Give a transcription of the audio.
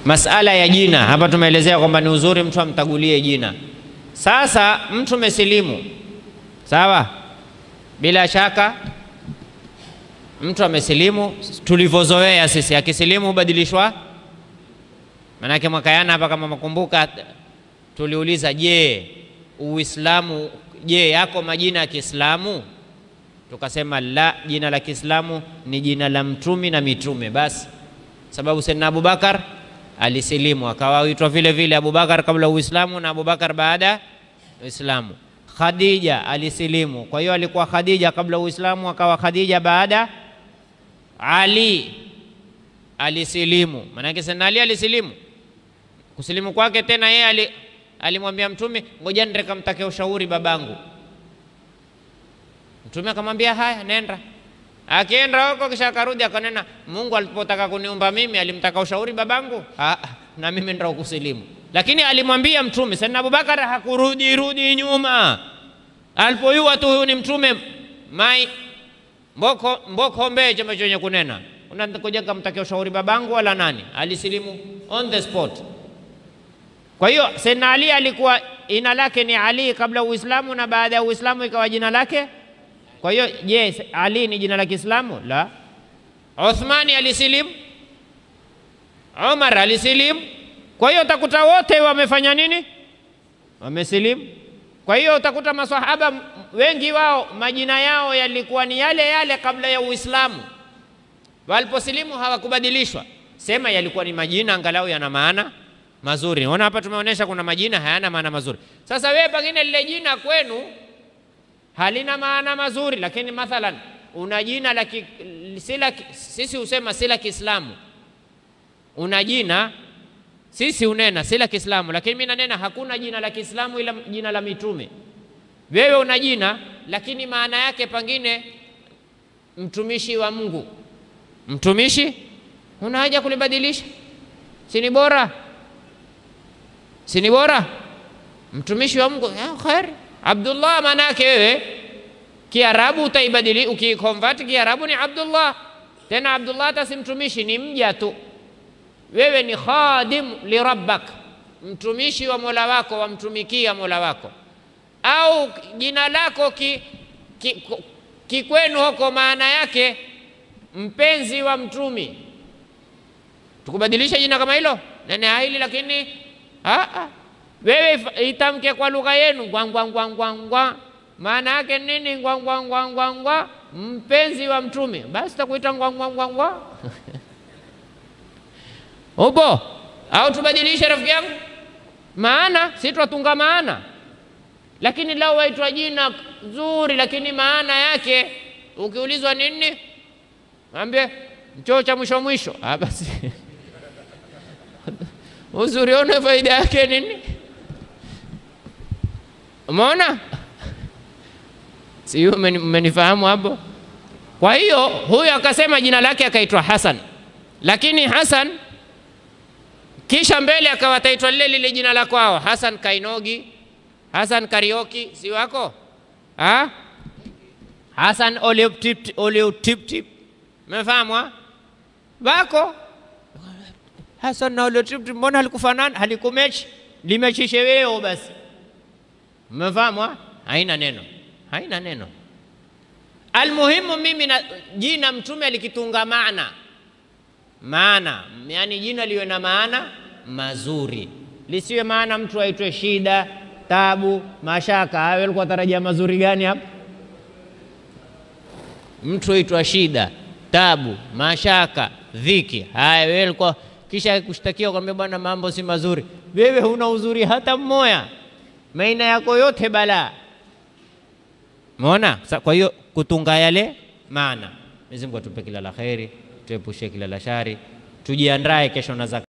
masala ya jina hapa tumeelezea kwamba ni uzuri mtu amtagulie jina. Sasa mtu mesilimu, sawa, bila shaka mtu amesilimu tulivyozoea sisi, akisilimu hubadilishwa. Manake mwaka jana hapa, kama makumbuka, tuliuliza je, Uislamu, je, yako majina ya Kiislamu? Tukasema la, jina la Kiislamu ni jina la mtumi na mitume basi, sababu Sayyidina Abubakar alisilimu akawa huitwa vile vile Abubakar kabla Uislamu na Abubakar baada Uislamu. Khadija alisilimu, kwa hiyo alikuwa Khadija kabla Uislamu, akawa Khadija baada. Ali alisilimu, maanake Sayyidina Ali alisilimu. Kusilimu kwake tena yeye ali, alimwambia Mtume, ngoja nende kamtake ushauri babangu. Mtume akamwambia haya, nenda. Akienda huko kisha akarudi akanena, Mungu alipotaka kuniumba mimi alimtaka ushauri babangu? Ah, na mimi ndio kusilimu. Lakini alimwambia Mtume. Sayyidina Abubakar hakurudi rudi nyuma, alipoyua tu huyu ni Mtume mai mboko mboko mbee chama chenye kunena unakuja kamtakia ushauri babangu wala nani? Alisilimu on the spot. Kwa hiyo Sayyidina Ali alikuwa jina lake ni Ali kabla Uislamu na baada ya Uislamu ikawa jina lake kwa hiyo je, yes, Ali ni jina la Kiislamu? La. Uthmani alisilimu, Umar alisilimu. Kwa hiyo utakuta wote wamefanya nini? Wamesilimu. Kwa hiyo utakuta maswahaba wengi wao majina yao yalikuwa ni yale yale kabla ya Uislamu. Waliposilimu hawakubadilishwa, sema yalikuwa ni majina angalau yana maana mazuri. Ona hapa tumeonyesha kuna majina hayana maana mazuri. Sasa wewe pengine lile jina kwenu halina maana mazuri, lakini mathalan una jina la sisi husema si la Kiislamu, una jina sisi unena si la Kiislamu, lakini mimi nanena hakuna jina la Kiislamu ila jina la mitume. Wewe una jina lakini maana yake pengine mtumishi wa Mungu, mtumishi, una haja kulibadilisha? Si ni bora, si ni bora mtumishi wa Mungu? Kheri. Abdullah maana yake wewe Kiarabu utaibadili, ukiconvert Kiarabu ni Abdullah. Tena Abdullah hata si mtumishi, ni mja tu. Wewe ni khadim li rabbak, mtumishi wa mola wako, wamtumikia mola wako. Au jina lako kikwenu ki, ki huko maana yake mpenzi wa mtumi, tukubadilisha jina kama hilo nene hili, lakini aa wewe itamke kwa lugha yenu ngwangwangwangwangwa, maana yake nini? Ngwangwangwangwangwa, mpenzi wa mtume, basi takuita ngwangwangwangwa upo au tubadilishe, rafiki yangu, maana si twatunga maana. Lakini lao waitwa jina zuri, lakini maana yake ukiulizwa nini, ambie mchoo cha mwisho mwisho. Ah, basi uzuri one faida yake nini? Umeona? Si mmenifahamu hapo? Kwa hiyo huyu akasema jina lake akaitwa Hasan, lakini Hasan kisha mbele akawa ataitwa lile lile jina la kwao, Hasan Kainogi, Hasan Karioki, si wako ha? Hasan Oleutiptip, umefahamu? Wako Hasan na Oleutiptip, mbona halikufanana, halikumechi, limechishe wewe basi Mmefahamu? Haina neno, haina neno. Almuhimu mimi na jina Mtume alikitunga maana maana, yani jina liwe na maana mazuri, lisiwe maana mtu aitwe shida, tabu, mashaka. Hayo alikuwa tarajia mazuri gani hapa? Mtu aitwa shida, tabu, mashaka, dhiki. Haya wewe alikuwa kisha kushtakiwa kwambia, bwana, mambo si mazuri. Wewe huna uzuri hata mmoja maina yako yote balaa. Umeona? Kwa hiyo kutunga yale maana. Mwenyezi Mungu atupe kila la kheri, tuepushe kila la shari, tujiandae kesho na zaka.